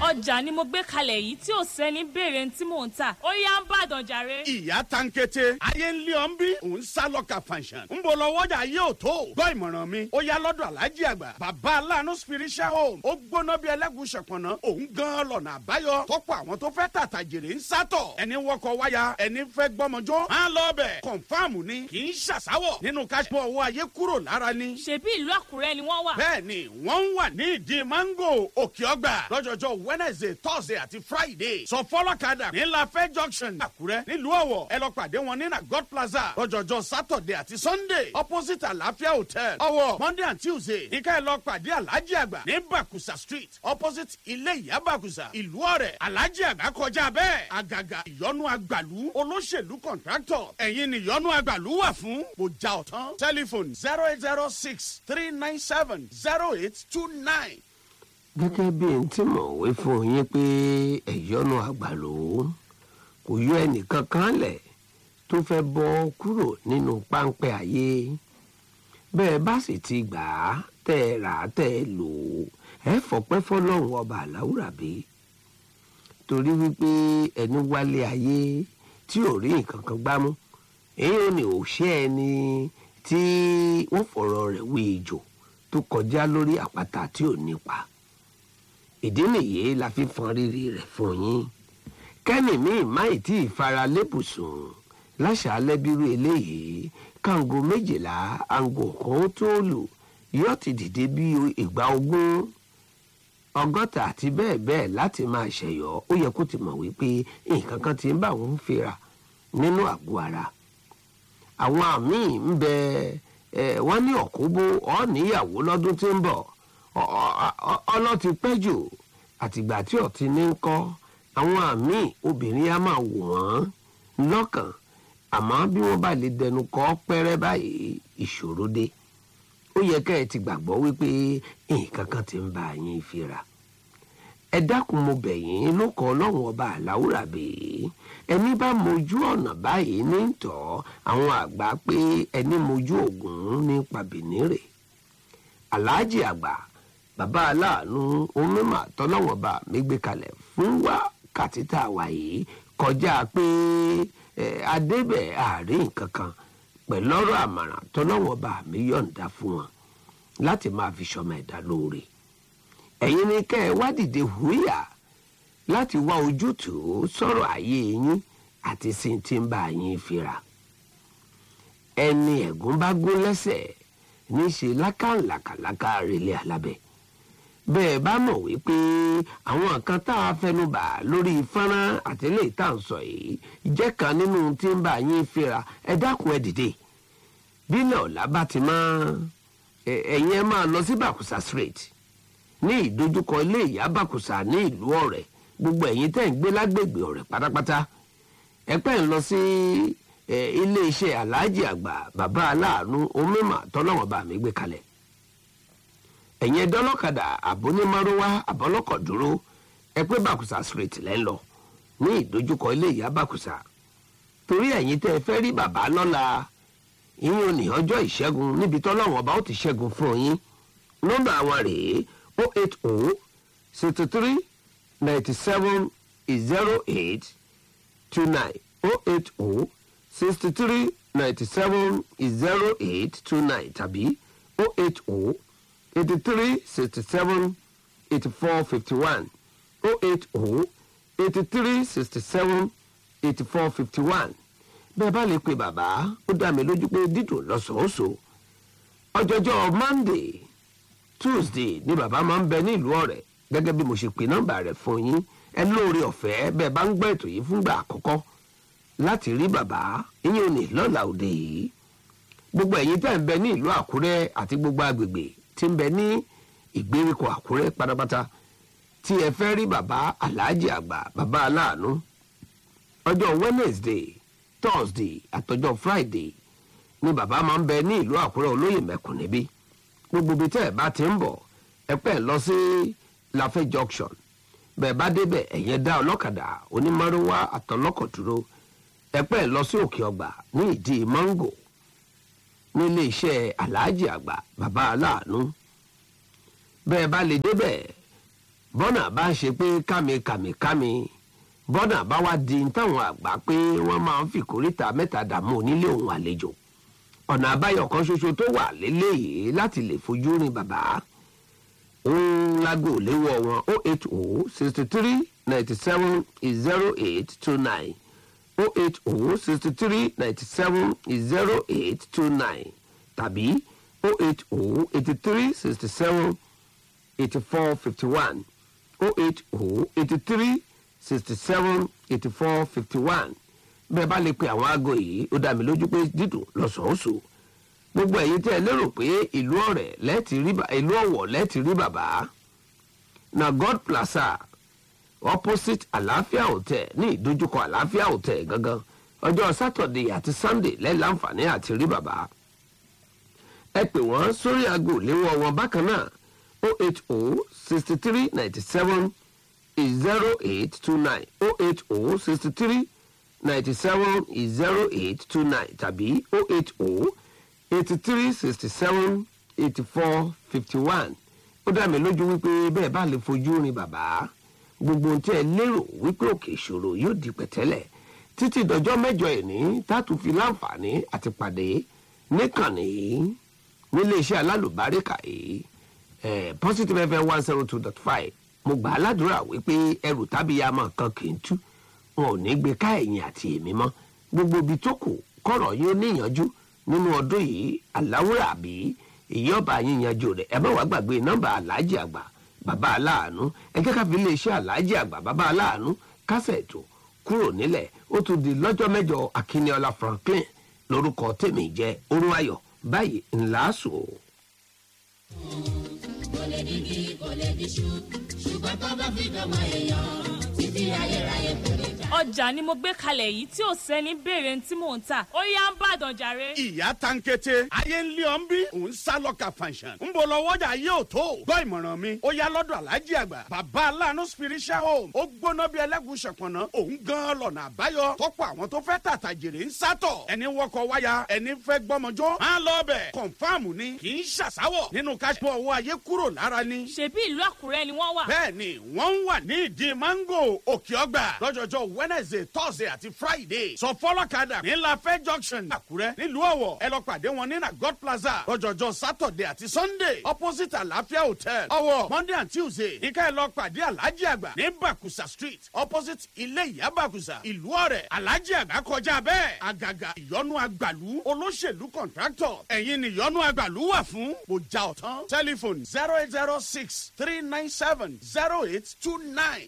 ọjà ni mo gbé kalẹ̀ yìí tí ò sẹ́ni béèrè tí mò ń tà ó yá ń bàdàn jàre. ìyá tankete ayé ń lé ọ ń bí òun sá lọ́ka fanṣan ń bọ̀ lọ́wọ́jà yóò tó gbọ́ ìmọ̀ràn mi ó yá lọ́dọ̀ alájí àgbà bàbá aláàánú spiritual home ó gbóná bí ẹlẹ́gùn ṣẹ̀pọ̀nà òun gan lọ́nà àbáyọ tọ́pọ̀ àwọn tó fẹ́ tàtà jèrè ń sátọ̀ ẹni wọkọ̀ wáyà ẹni fẹ́ gbọ́mọjọ́ á lọ bẹ̀ kọ̀nfàmù ni kì í ṣàṣàwọ̀ nínú káṣípọ̀ owó ayé kúrò lára ni. ṣebí ìlú àkúrẹ́ ni wọ́n wà. bẹ́ẹ̀ni wọ́n ń wà ní ìdí mango òkè ọgbà lọ́jọ́jọ́ wednesday thursday àti friday sọ fọlọ́kadà ní lafẹ́ junction àkúrẹ́ nílùú ọ̀wọ̀ ẹ lọ pàdé wọn ní na god plaza lọ́jọ́jọ́ saturday àti sunday opposite àlàáfíà hotel ọ̀wọ̀ monday and tuesday ní ká ẹ lọ pàdé alhaji àgbà ní bakusa street opposite ilé ìyá bakusa ìlú ọ̀rẹ́ alhaji àgbà kọjá bẹ́ẹ̀ àgàgà ìyọnu àgbàlú olóṣèlú contractor ẹ̀yin ni ìyọnu àgbàlú wà fún mo já ọ̀tán telephone zero eight zero six three nine seven zero eight two nine gẹ́gẹ́ bí n tí mò ń wí fún yín pé ẹ̀yọ́nú àgbàló kò yọ ẹnìkan kan lẹ̀ tó fẹ́ bọ́ kúrò nínú páńpẹ́ ayé bẹ́ẹ̀ bá sì ti gbà á tẹ́ ẹ rà á tẹ́ ẹ lò ó ẹ fọpẹ́ fọlọ́run ọba àláwùrà bí torí wípé ẹni wálé ayé tí ò rí nǹkan kan gbámú èyí ò ní òṣè ẹni tí wọ́n fọ̀rọ̀ rẹ̀ wé ejò tó kọjá lórí àpáta tí ò nípa ìdí nìyí la fi fọn rírì rẹ̀ fún yín kẹ́nì míì máì tí ì fara lébùsùn láṣàálẹ́ bírú eléyìí káńgò méjìlá àǹgò kan tó lù yóò ti dìde bí ìgbà ogún ọgọ́ta àti bẹ́ẹ̀ bẹ́ẹ̀ láti máa ṣẹ̀yọ́ ó yẹ kó ti mọ̀ wípé nǹkan kan ti ń bá òun fira nínú àgọ́ ara àwọn àmì ń bẹ ẹ wọ́n ní ọ̀kúbó ọ̀ níyàwó lọ́dún tí ń bọ̀ ọlọ́ti pẹ́ jù àtìgbà tí ọ̀tí ní ń kọ́ àwọn àmì obìnrin á máa wò wọ́n lọ́kàn àmọ́ bí wọ́n bá lè dẹnu kọ́ pẹ́rẹ́ báyìí ìṣòro dé ó yẹ ká ẹ ti gbàgbọ́ wípé nǹkan kan ti ń bá yín fira ẹ dákun mo bẹ̀ yín ló kọ́ ọlọ́run ọba àláwùrà bèè ẹni bá mojú ọ̀nà báyìí ní tọ́ àwọn àgbà pé ẹni mojú ògùn ní pàbínírè aláàjì àgbà bàbá aláàánú onímọ̀ tọ́lọ́wọ́n bá mi gbé kalẹ̀ fún wákàtí tá a wà yìí kọjá pé adébẹ̀ àárín nǹkan kan pẹ̀lú ọ̀rọ̀ àmàràn tọ́lọ́wọ́n bá mi yọ̀ǹda fún wọn láti máa fi ṣọmọ ẹ̀dá lóore ẹ̀yin ni kẹ́ ẹ wá dìde hùwíyà láti wá ojútùú sọ̀rọ̀ ayé yín àti sí ti ń bá yín fira ẹni ẹ̀gún bá gún lẹ́sẹ̀ níṣe lákàlàkàlàkà relé alábẹ́ bẹ́ẹ̀ bá mọ̀ wípé àwọn kan tá a fẹnubà lórí fọ́nrán àtẹlẹ́ tá à ń sọ yìí jẹ́ kan nínú tí ń bá yín fira ẹ dákun ẹ dìde bílẹ̀ ọ̀la bá ti máa ẹ̀yin ẹ máa lọ sí bàkùsà street ní ìdojúkọ ilé ìyá bàkùsà ní ìlú ọ̀rẹ́ gbogbo ẹ̀yin tẹ́ ń gbé lágbègbè ọ̀rẹ́ pátápátá ẹ pẹ́ ń lọ sí ilé iṣẹ́ aláàjì àgbà bàbá aláàánú omímà tọ́lọ́wọ́n bá mi gbé kalẹ̀ ẹ̀yin ẹ̀dọ́lọ́kadà àbónímárówá àbọ́lọ́kọ̀ dúró ẹ pé bàkùsà street lẹ́ ń lọ ní ìdojúkọ ilé ìyá bàkùsà torí ẹ̀yin tẹ́ ẹ fẹ́ rí bàbá lọ́la ìyẹn ò ní ọjọ́ ìṣẹ́gun níbi tọ́lọ́wọ́n bá ó ti ṣẹ́gun fún yín nọ́mbà àwọn rèé o eight o sixty three ninety seven zero eight two nine o eight o sixty three ninety seven zero eight two nine tàbí o eight o eighty three sixty seven eighty four fifty one o eight o eighty three sixty seven eighty four fifty one bẹ́ẹ̀ bá lè pe bàbá ó dá mi lójú pé dídùn lọ́sọ̀ọ́sọ̀ ọjọ́jọ́ monday tuesday ni bàbá máa ń bẹ ní ìlú ọ̀rẹ́ gẹ́gẹ́ bí mo ṣe pè nọ́mbà rẹ̀ fún yín ẹ lóore ọ̀fẹ́ bẹ́ẹ̀ bá ń gbọ́ ètò yìí fúngbà àkọ́kọ́ láti rí bàbá ìyẹn ò ní lọ́la òde yìí gbogbo ẹ̀yin tẹ́ ń bẹ ní ìlú àkúrẹ́ àti gbogbo agbègbè tí ń bẹ ní ìgbèríko àkúrẹ́ pátápátá tí ẹ fẹ́ rí bàbá aláàjì àgbà bàbá aláàánú ọjọ́ wednesday thursday àtọjọ́ friday ni bàbá máa ń bẹ ní ìlú àkúrẹ́ olóyè mẹ́kùn níbí gbogbo ibi tẹ́ ẹ bá ti ń bọ̀ ẹ pẹ́ lọ sí lafẹ́ junction bẹ́ẹ̀ bá débẹ̀ ẹ̀yẹn dá ọlọ́kadà onímọ̀rúwá àtọlọ́kọ̀ dúró ẹ pẹ́ lọ sí òkè ọgbà ní ìdí mango nílé iṣẹ́ aláàjì àgbà bàbá aláàánú bẹ́ẹ̀ bá lè débẹ̀ bọ́nà bá ń ṣe pé kámi kàmi kámi bọ́nà bá wá di táwọn àgbà pé wọ́n máa ń fi kórìtà mẹ́ta dààmú onílé òun àlejò ọ̀nà àbáyọ kan ṣoṣo tó wà lélẹ́yìí láti lè fojú rin bàbá òun lágò léwọ́ wọn o eight o sixty three ninety seven zero eight two nine o eight o sixty three ninety seven zero eight two nine tàbí o eight o eighty three sixty seven eighty four fifty one o eight o eighty three sixty seven eighty four fifty one bẹ́ẹ̀ bá lè pe àwọn aago yìí ó dá mi lójú pé dídùn lọ́sọ̀ọ́sọ̀ gbogbo ẹ̀yin tẹ́ ẹ lérò pé ìlú ọ̀rẹ́ lẹ́ẹ̀tì rí ìlú ọ̀wọ̀ lẹ́ẹ̀tì rí bàbá na god plaza opposite àlàáfíà hotel ní ìdojúkọ àlàáfíà hotel gangan ọjọ́ sátọ̀dé àti sunday lẹ́ẹ̀láǹfààní àti rí bàbá ẹ pè wọ́n sórí aago léwọ́ wọn bákan náà o eight o sixty three ninety seven zero eight two nine o eight o sixty three ninety seven zero eight two nine tàbí o eight o eighty three sixty seven eighty four fifty one ó dá mi lójú wípé bẹ́ẹ̀ bá lè fojú rin bàbá gbogbo ohun tí ẹ lérò wípé òkè ìṣòro yóò di pẹ̀tẹ́lẹ̀ títí dọjọ́ mẹ́jọ ìní tátù fi láǹfààní àti pàdé níkànnì yìí nílé iṣẹ́ alálùbáríkà yìí eh, positive fm one zero two dot five mo gbà á ládùúrà wípé ẹrù tábìyàmọ kan kì í tú wọn ò ní gbé ká ẹ̀yìn àti èmi mọ́ gbogbo ibi tó kù kọ̀rọ̀ yóò níyànjú nínú ọdún yìí aláwúrà àbí èyí ọba yín yanjú rẹ̀ ẹ má wàá gbàgbé nọ́mbà aláàjì àgbà bàbá aláàánú ẹ jẹ́ ká fi iléeṣẹ́ aláàjì àgbà bàbá aláàánú kásẹ̀ ètò kúrò nílẹ̀ ó tún di lọ́jọ́ mẹ́jọ akínníọlá franklin lórúkọ tèmi jẹ́ orun ayọ̀ báyìí ńlá sùn o. kò lè digi kò lè diṣu ṣùgbọ́n tó bá fi dọ́mọ èèyàn títí ayérayé kò lè já. ọjà ni mo gbé kalẹ̀ yìí tí ò sẹ́ni béèrè tí mò ń tà ó yá ń bàdàn jàre. ìyá tankete ayé ń lé ọ ń bí òun sá lọ́ka fanṣan ń bọ̀ lọ́wọ́jà yóò tó gbọ́ ìmọ̀ràn mi ó yá lọ́dọ̀ alájí àgbà bàbá aláàánú spiritual home ó gbóná bí ẹlẹ́gùn ṣẹ̀pọ̀nà òun gan lọ́nà àbáyọ tọ́pọ̀ àwọn tó fẹ́ tàtà jèrè ń sátọ̀ ẹni wọkọ̀ wáyà ẹni fẹ́ gbọ́mọjọ́ máa lọ bẹ̀ kọ̀nfàmù ni kì í ṣàṣàwọ̀ nínú káṣípọ̀ owó ayé kúrò lára ni ṣebí ìlú àkúrẹ́ ni wọ́n wà. bẹ́ẹ̀ni wọ́n ń wà ní ìdí mango òkè ọgbà lọ́jọ́jọ́ wednesday thursday àti friday sọ fọlọ́kadà ní lafẹ́ junction àkúrẹ́ nílùú ọ̀wọ̀ ẹ lọ pàdé wọn ní na god plaza lọ́jọ́jọ́ saturday àti sunday opposite àlàáfíà hotel ọ̀wọ̀ monday and tuesday ní ká ẹ lọ pàdé alhaji àgbà ní bakusa street opposite ilé ìyá bakusa ìlú ọ̀rẹ́ alhaji àgbà kọjá bẹ́ẹ̀ àgàgà ìyọnu àgbàlú olóṣèlú contractor ẹ̀yin ni ìyọnu àgbàlú wà fún mo já ọ̀tán telephone zero eight zero six three nine seven zero eight two nine.